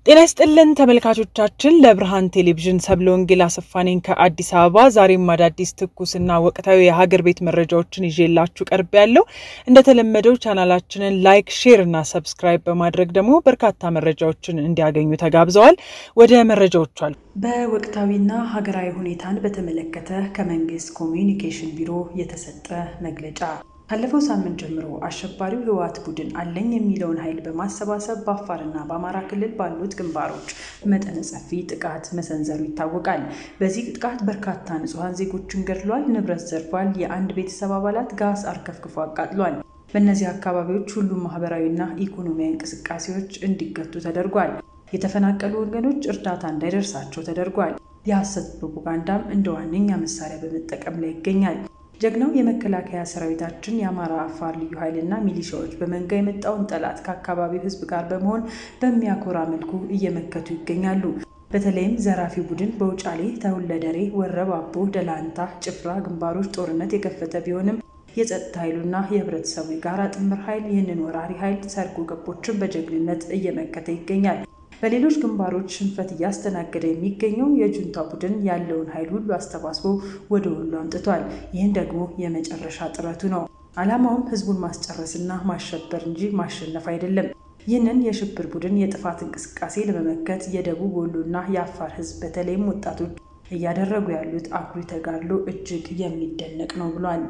ጤና ይስጥልን ተመልካቾቻችን፣ ለብርሃን ቴሌቪዥን ሰብለ ወንጌል አሰፋ ነኝ ከአዲስ አበባ። ዛሬም አዳዲስ ትኩስና ወቅታዊ የሀገር ቤት መረጃዎችን ይዤላችሁ ቀርብ ያለው እንደተለመደው ቻናላችንን ላይክ፣ ሼር እና ሰብስክራይብ በማድረግ ደግሞ በርካታ መረጃዎችን እንዲያገኙ ተጋብዘዋል። ወደ መረጃዎቹ አሉ። በወቅታዊና ሀገራዊ ሁኔታን በተመለከተ ከመንግስት ኮሚዩኒኬሽን ቢሮ የተሰጠ መግለጫ ካለፈው ሳምንት ጀምሮ አሸባሪው ህወሓት ቡድን አለኝ የሚለውን ኃይል በማሰባሰብ በአፋርና በአማራ ክልል ባሉት ግንባሮች መጠነ ሰፊ ጥቃት መሰንዘሩ ይታወቃል። በዚህ ጥቃት በርካታ ንጹሐን ዜጎችን ገድሏል፣ ንብረት ዘርፏል፣ የአንድ ቤተሰብ አባላት ጋዝ አርከፍክፎ አቃጥሏል። በእነዚህ አካባቢዎች ሁሉም ማህበራዊና ኢኮኖሚያዊ እንቅስቃሴዎች እንዲገቱ ተደርጓል። የተፈናቀሉ ወገኖች እርዳታ እንዳይደርሳቸው ተደርጓል። የሐሰት ፕሮፓጋንዳም እንደ ዋነኛ መሳሪያ በመጠቀም ላይ ይገኛል። ጀግናው የመከላከያ ሰራዊታችን የአማራ አፋር ልዩ ኃይልና ሚሊሻዎች በመንጋ የመጣውን ጠላት ከአካባቢው ህዝብ ጋር በመሆን በሚያኮራ መልኩ እየመከቱ ይገኛሉ። በተለይም ዘራፊ ቡድን በውጫሌ፣ ተውለደሬ፣ ወረባቦ፣ ደላንታ፣ ጭፍራ ግንባሮች ጦርነት የከፈተ ቢሆንም የጸጥታ ኃይሉና የህብረተሰቡ የጋራ ጥምር ኃይል ይህንን ወራሪ ኃይል ሰርጎ ገቦችን በጀግንነት እየመከተ ይገኛል። በሌሎች ግንባሮች ሽንፈት እያስተናገደ የሚገኘው የጁንታ ቡድን ያለውን ኃይል ሁሉ አስተባስቦ ወደ ወሎ አምጥቷል። ይህን ደግሞ የመጨረሻ ጥረቱ ነው። ዓላማውም ህዝቡን ማስጨረስና ማሸበር እንጂ ማሸነፍ አይደለም። ይህንን የሽብር ቡድን የጥፋት እንቅስቃሴ ለመመከት የደቡብ ወሎና የአፋር ህዝብ በተለይም ወጣቶች እያደረጉ ያሉት አኩሪ ተጋድሎ እጅግ የሚደነቅ ነው ብሏል።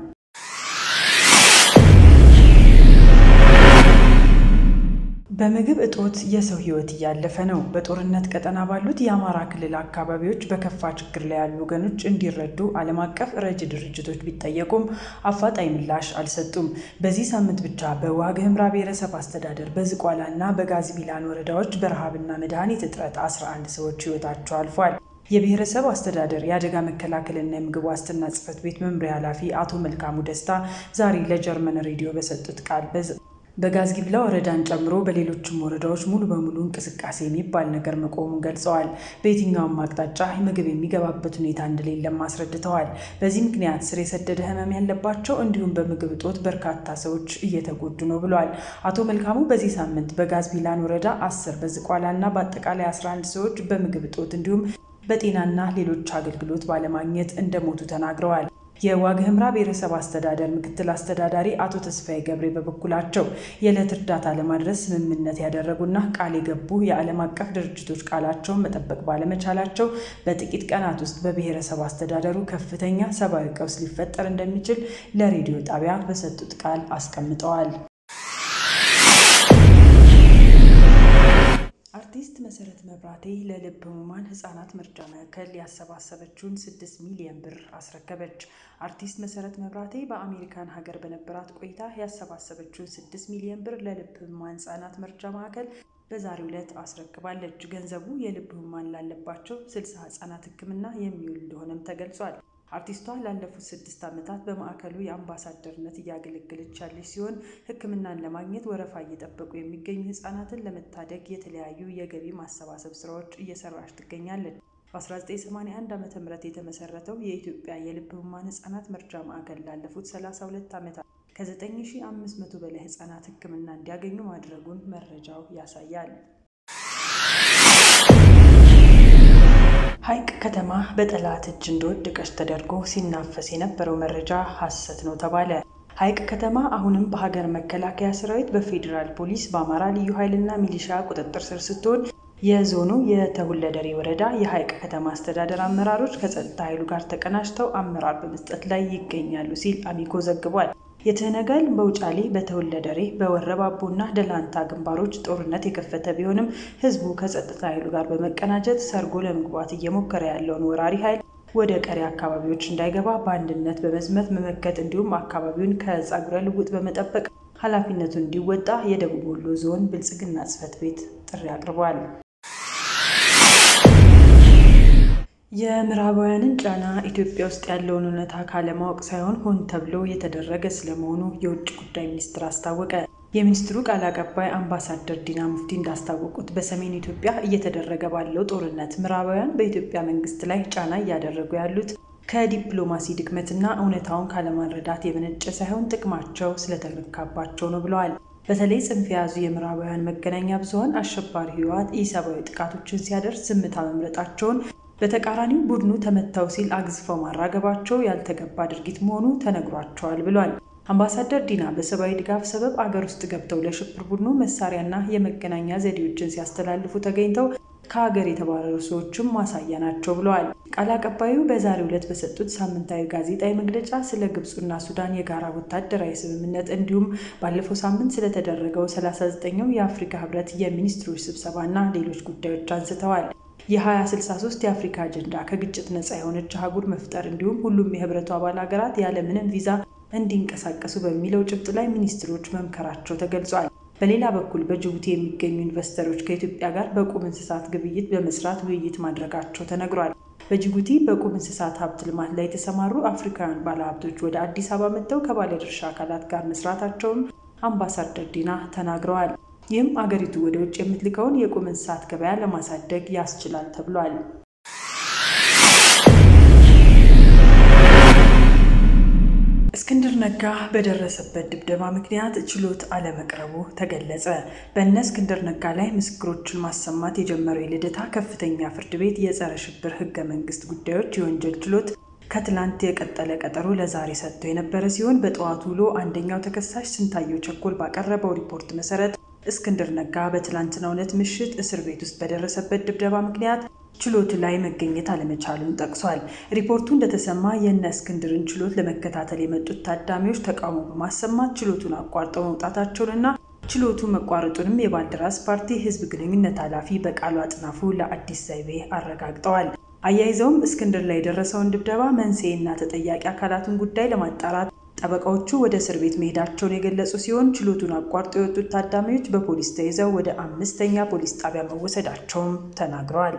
በምግብ እጦት የሰው ህይወት እያለፈ ነው። በጦርነት ቀጠና ባሉት የአማራ ክልል አካባቢዎች በከፋ ችግር ላይ ያሉ ወገኖች እንዲረዱ ዓለም አቀፍ ረጅ ድርጅቶች ቢጠየቁም አፋጣኝ ምላሽ አልሰጡም። በዚህ ሳምንት ብቻ በዋግ ኽምራ ብሔረሰብ አስተዳደር በዝቋላ እና በጋዝቢላን ወረዳዎች በረሃብና መድኃኒት እጥረት 11 ሰዎች ህይወታቸው አልፏል። የብሔረሰብ አስተዳደር የአደጋ መከላከልና የምግብ ዋስትና ጽሕፈት ቤት መምሪያ ኃላፊ አቶ መልካሙ ደስታ ዛሬ ለጀርመን ሬዲዮ በሰጡት ቃል በጋዝጊብላ ወረዳን ጨምሮ በሌሎችም ወረዳዎች ሙሉ በሙሉ እንቅስቃሴ የሚባል ነገር መቆሙን ገልጸዋል። በየትኛውም አቅጣጫ ምግብ የሚገባበት ሁኔታ እንደሌለም አስረድተዋል። በዚህ ምክንያት ስር የሰደደ ህመም ያለባቸው እንዲሁም በምግብ እጦት በርካታ ሰዎች እየተጎዱ ነው ብለዋል። አቶ መልካሙ በዚህ ሳምንት በጋዝቢላን ወረዳ አስር በዝቋላ እና በአጠቃላይ 11 ሰዎች በምግብ እጦት እንዲሁም በጤናና ሌሎች አገልግሎት ባለማግኘት እንደሞቱ ተናግረዋል። የዋግ ኽምራ ብሔረሰብ አስተዳደር ምክትል አስተዳዳሪ አቶ ተስፋዬ ገብሬ በበኩላቸው የዕለት እርዳታ ለማድረስ ስምምነት ያደረጉና ቃል የገቡ የዓለም አቀፍ ድርጅቶች ቃላቸውን መጠበቅ ባለመቻላቸው በጥቂት ቀናት ውስጥ በብሔረሰብ አስተዳደሩ ከፍተኛ ሰብአዊ ቀውስ ሊፈጠር እንደሚችል ለሬዲዮ ጣቢያ በሰጡት ቃል አስቀምጠዋል። አርቲስት መሰረት መብራቴ ለልብ ህሙማን ህጻናት መርጃ ማዕከል ያሰባሰበችውን ስድስት ሚሊዮን ብር አስረከበች። አርቲስት መሰረት መብራቴ በአሜሪካን ሀገር በነበራት ቆይታ ያሰባሰበችውን ስድስት ሚሊዮን ብር ለልብ ህሙማን ህጻናት መርጃ ማዕከል በዛሬው ዕለት አስረክባለች። ገንዘቡ የልብ ህሙማን ላለባቸው ስልሳ ህጻናት ህክምና የሚውል እንደሆነም ተገልጿል። አርቲስቷ ላለፉት ስድስት ዓመታት በማዕከሉ የአምባሳደርነት እያገለገለች ያለች ሲሆን ህክምናን ለማግኘት ወረፋ እየጠበቁ የሚገኙ ህጻናትን ለመታደግ የተለያዩ የገቢ ማሰባሰብ ስራዎች እየሰራች ትገኛለች። በ1981 ዓ ም የተመሰረተው የኢትዮጵያ የልብ ህሙማን ህጻናት መርጃ ማዕከል ላለፉት 32 ዓመታት ከ9500 በላይ ህጻናት ህክምና እንዲያገኙ ማድረጉን መረጃው ያሳያል። ሐይቅ ከተማ በጠላት እጅ እንደወደቀች ተደርጎ ሲናፈስ የነበረው መረጃ ሐሰት ነው ተባለ። ሐይቅ ከተማ አሁንም በሀገር መከላከያ ሰራዊት፣ በፌዴራል ፖሊስ፣ በአማራ ልዩ ኃይልና ሚሊሻ ቁጥጥር ስር ስትሆን የዞኑ የተሁለደሬ ወረዳ የሐይቅ ከተማ አስተዳደር አመራሮች ከጸጥታ ኃይሉ ጋር ተቀናጅተው አመራር በመስጠት ላይ ይገኛሉ ሲል አሚኮ ዘግቧል። የትህነጋል በውጫሌ በተወለደሬ በወረባቦና ደላንታ ግንባሮች ጦርነት የከፈተ ቢሆንም ህዝቡ ከጸጥታ ኃይሉ ጋር በመቀናጀት ሰርጎ ለመግባት እየሞከረ ያለውን ወራሪ ኃይል ወደ ቀሪ አካባቢዎች እንዳይገባ በአንድነት በመዝመት መመከት እንዲሁም አካባቢውን ከጸጉረ ልውጥ በመጠበቅ ኃላፊነቱን እንዲወጣ የደቡብ ወሎ ዞን ብልጽግና ጽሕፈት ቤት ጥሪ አቅርቧል። የምዕራባውያንን ጫና ኢትዮጵያ ውስጥ ያለውን እውነታ ካለማወቅ ሳይሆን ሆን ተብሎ የተደረገ ስለመሆኑ የውጭ ጉዳይ ሚኒስትር አስታወቀ። የሚኒስትሩ ቃል አቀባይ አምባሳደር ዲና ሙፍቲ እንዳስታወቁት በሰሜን ኢትዮጵያ እየተደረገ ባለው ጦርነት ምዕራባውያን በኢትዮጵያ መንግስት ላይ ጫና እያደረጉ ያሉት ከዲፕሎማሲ ድክመትና እውነታውን ካለማረዳት የመነጨ ሳይሆን ጥቅማቸው ስለተነካባቸው ነው ብለዋል። በተለይ ጽንፍ የያዙ የምዕራባውያን መገናኛ ብዙኃን አሸባሪ ህወሓት ኢሰብአዊ ጥቃቶችን ሲያደርስ ዝምታ መምረጣቸውን በተቃራኒው ቡድኑ ተመታው ሲል አግዝፈው ማራገባቸው ያልተገባ ድርጊት መሆኑ ተነግሯቸዋል ብሏል። አምባሳደር ዲና በሰብአዊ ድጋፍ ሰበብ አገር ውስጥ ገብተው ለሽብር ቡድኑ መሳሪያና የመገናኛ ዘዴዎችን ሲያስተላልፉ ተገኝተው ከሀገር የተባረሩ ሰዎችም ማሳያ ናቸው ብለዋል። ቃል አቀባዩ በዛሬው ዕለት በሰጡት ሳምንታዊ ጋዜጣዊ መግለጫ ስለ ግብፁና ሱዳን የጋራ ወታደራዊ ስምምነት እንዲሁም ባለፈው ሳምንት ስለተደረገው 39ኛው የአፍሪካ ህብረት የሚኒስትሮች ስብሰባና ሌሎች ጉዳዮች አንስተዋል። የ2063 የአፍሪካ አጀንዳ ከግጭት ነፃ የሆነች አህጉር መፍጠር እንዲሁም ሁሉም የህብረቱ አባል ሀገራት ያለምንም ቪዛ እንዲንቀሳቀሱ በሚለው ጭብጥ ላይ ሚኒስትሮች መምከራቸው ተገልጿል። በሌላ በኩል በጅቡቲ የሚገኙ ኢንቨስተሮች ከኢትዮጵያ ጋር በቁም እንስሳት ግብይት በመስራት ውይይት ማድረጋቸው ተነግሯል። በጅቡቲ በቁም እንስሳት ሀብት ልማት ላይ የተሰማሩ አፍሪካውያን ባለሀብቶች ወደ አዲስ አበባ መጥተው ከባለድርሻ አካላት ጋር መስራታቸውን አምባሳደር ዲና ተናግረዋል። ይህም አገሪቱ ወደ ውጭ የምትልከውን የቁም እንስሳት ገበያ ለማሳደግ ያስችላል ተብሏል። እስክንድር ነጋ በደረሰበት ድብደባ ምክንያት ችሎት አለመቅረቡ ተገለጸ። በእነ እስክንድር ነጋ ላይ ምስክሮችን ማሰማት የጀመረው የልደታ ከፍተኛ ፍርድ ቤት የጸረ ሽብር ህገ መንግስት ጉዳዮች የወንጀል ችሎት ከትላንት የቀጠለ ቀጠሮ ለዛሬ ሰጥቶ የነበረ ሲሆን በጠዋቱ ውሎ አንደኛው ተከሳሽ ስንታየው ቸኮል ባቀረበው ሪፖርት መሰረት እስክንድር ነጋ በትላንትናው ዕለት ምሽት እስር ቤት ውስጥ በደረሰበት ድብደባ ምክንያት ችሎቱ ላይ መገኘት አለመቻሉን ጠቅሷል። ሪፖርቱ እንደተሰማ የእነ እስክንድርን ችሎት ለመከታተል የመጡት ታዳሚዎች ተቃውሞ በማሰማት ችሎቱን አቋርጠው መውጣታቸውንና ችሎቱ መቋረጡንም የባልደራስ ፓርቲ ህዝብ ግንኙነት ኃላፊ በቃሉ አጥናፉ ለአዲስ ዘይቤ አረጋግጠዋል። አያይዘውም እስክንድር ላይ የደረሰውን ድብደባ መንስኤና ተጠያቂ አካላትን ጉዳይ ለማጣራት ጠበቃዎቹ ወደ እስር ቤት መሄዳቸውን የገለጹ ሲሆን ችሎቱን አቋርጠው የወጡት ታዳሚዎች በፖሊስ ተይዘው ወደ አምስተኛ ፖሊስ ጣቢያ መወሰዳቸውም ተናግረዋል።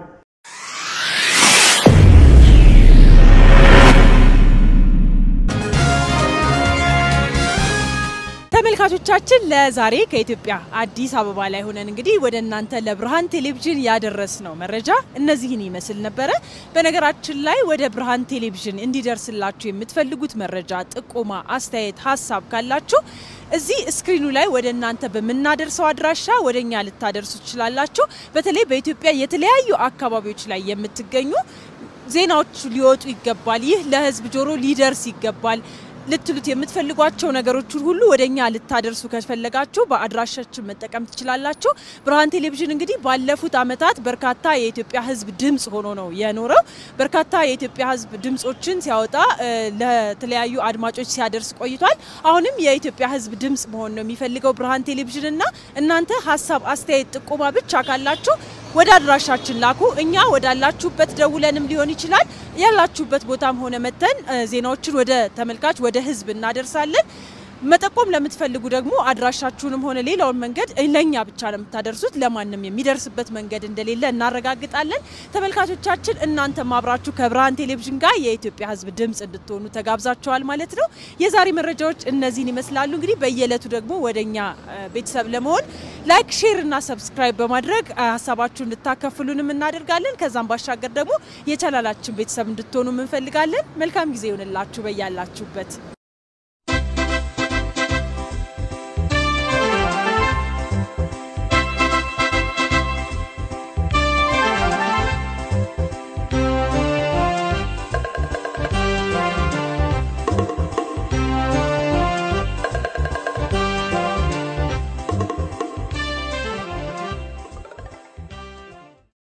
ተመልካቾቻችን ለዛሬ ከኢትዮጵያ አዲስ አበባ ላይ ሆነን እንግዲህ ወደ እናንተ ለብርሃን ቴሌቪዥን ያደረስነው መረጃ እነዚህን ይመስል ነበረ። በነገራችን ላይ ወደ ብርሃን ቴሌቪዥን እንዲደርስላችሁ የምትፈልጉት መረጃ፣ ጥቆማ፣ አስተያየት፣ ሀሳብ ካላችሁ እዚህ ስክሪኑ ላይ ወደ እናንተ በምናደርሰው አድራሻ ወደ እኛ ልታደርሱ ትችላላችሁ። በተለይ በኢትዮጵያ የተለያዩ አካባቢዎች ላይ የምትገኙ ዜናዎች ሊወጡ ይገባል፣ ይህ ለህዝብ ጆሮ ሊደርስ ይገባል ልትሉት የምትፈልጓቸው ነገሮችን ሁሉ ወደ እኛ ልታደርሱ ከፈለጋችሁ በአድራሻችን መጠቀም ትችላላችሁ። ብርሃን ቴሌቪዥን እንግዲህ ባለፉት ዓመታት በርካታ የኢትዮጵያ ህዝብ ድምፅ ሆኖ ነው የኖረው። በርካታ የኢትዮጵያ ህዝብ ድምፆችን ሲያወጣ ለተለያዩ አድማጮች ሲያደርስ ቆይቷል። አሁንም የኢትዮጵያ ህዝብ ድምፅ መሆን ነው የሚፈልገው ብርሃን ቴሌቪዥን እና እናንተ ሀሳብ፣ አስተያየት፣ ጥቆማ ብቻ ካላችሁ ወደ አድራሻችን ላኩ። እኛ ወዳላችሁበት ደውለንም ሊሆን ይችላል ያላችሁበት ቦታም ሆነ መተን ዜናዎችን ወደ ተመልካች ወደ ህዝብ እናደርሳለን። መጠቆም ለምትፈልጉ ደግሞ አድራሻችሁንም ሆነ ሌላውን መንገድ ለእኛ ብቻ ነው የምታደርሱት። ለማንም የሚደርስበት መንገድ እንደሌለ እናረጋግጣለን። ተመልካቾቻችን እናንተም አብራችሁ ከብርሃን ቴሌቪዥን ጋር የኢትዮጵያ ህዝብ ድምፅ እንድትሆኑ ተጋብዛችኋል ማለት ነው። የዛሬ መረጃዎች እነዚህን ይመስላሉ። እንግዲህ በየዕለቱ ደግሞ ወደ እኛ ቤተሰብ ለመሆን ላይክ፣ ሼር እና ሰብስክራይብ በማድረግ ሀሳባችሁ እንድታከፍሉንም እናደርጋለን። ከዛም ባሻገር ደግሞ የቻናላችን ቤተሰብ እንድትሆኑ እንፈልጋለን። መልካም ጊዜ ይሆንላችሁ በያላችሁበት